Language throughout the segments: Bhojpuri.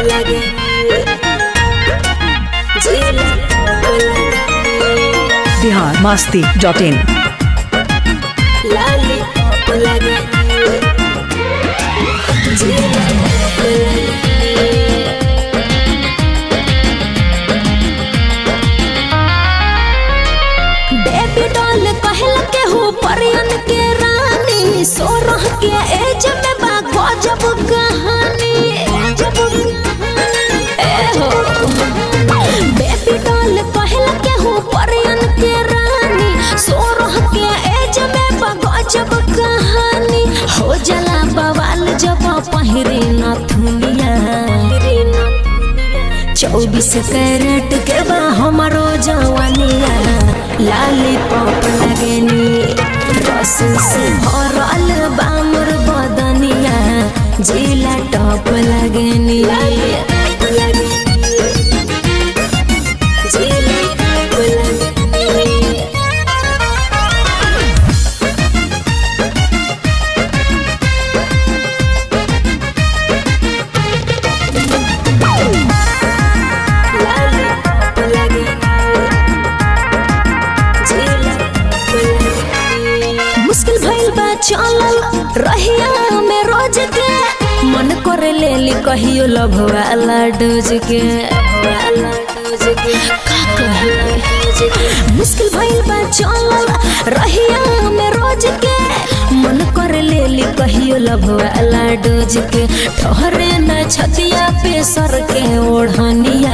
लगे जिला टॉप लगे बिहार मस्ती डॉट इन लाली टॉप लगे जिला टॉप लगे बेबी डॉल कहल के हो परियन के रानी सोरह के एज में बा गजब कहानी गजब ए हो बेबी डॉल कहल के हो परियन के रानी सोरह के एज में बा गजब कहानी हो जला बवाल जब पहिरे न थुनिया चौबीस कैरेट के बा हमारो जवानिया लाली पॉप लगेनी रस से भरल बामर बदनिया जिला टॉप लगेनी जिला टॉप लगेनी लाली टॉप लगेनी जिला टॉप लगेनी मुश्किल भइल बा चलल रहिया में रोज के मन करे लेली कहियो लभ वाला डोज के वाला डोज के का कहे मुश्किल भइल बा चलल रहिया में रोज के मन करे लेली कहियो लभ वाला डोज के ठहरे न छतिया पे सर के ओढ़निया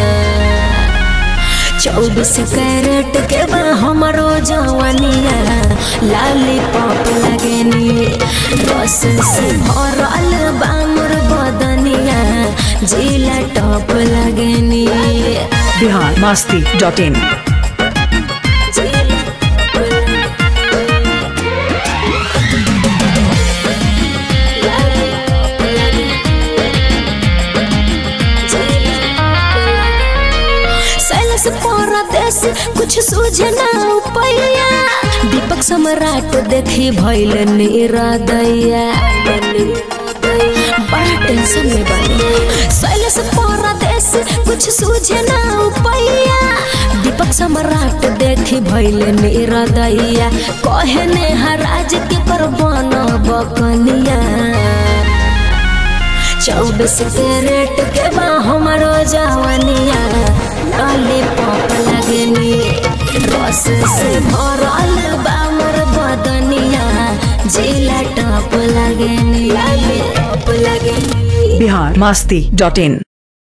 चौबीस कैरेट के बा हमारो जवानिया लाली पॉप लगेनी रस से भरल बामर बदनिया जिला टॉप लगेनी बिहार मस्ती डॉट इन जिला टॉप लगेनी। लाली टॉप लगेनी। जिला टॉप लगेनी। सैलस परदेश कुछ सूझे ना उपैया दीपक सम्राट देखी भैल निरदैया बड़ा टेंशन में बनी सैलस परदेश कुछ सूझे ना उपैया दीपक सम्राट देखी भैल निरदैया कहने हराज के पर बन बकनिया चौबीस कैरेट के बा हमारो जवानिया लाली पॉप लगेनी रस से भरल बामर बदनिया जिला टॉप लगेनी लाली टॉप लगेनी बिहार मस्ती डॉट इन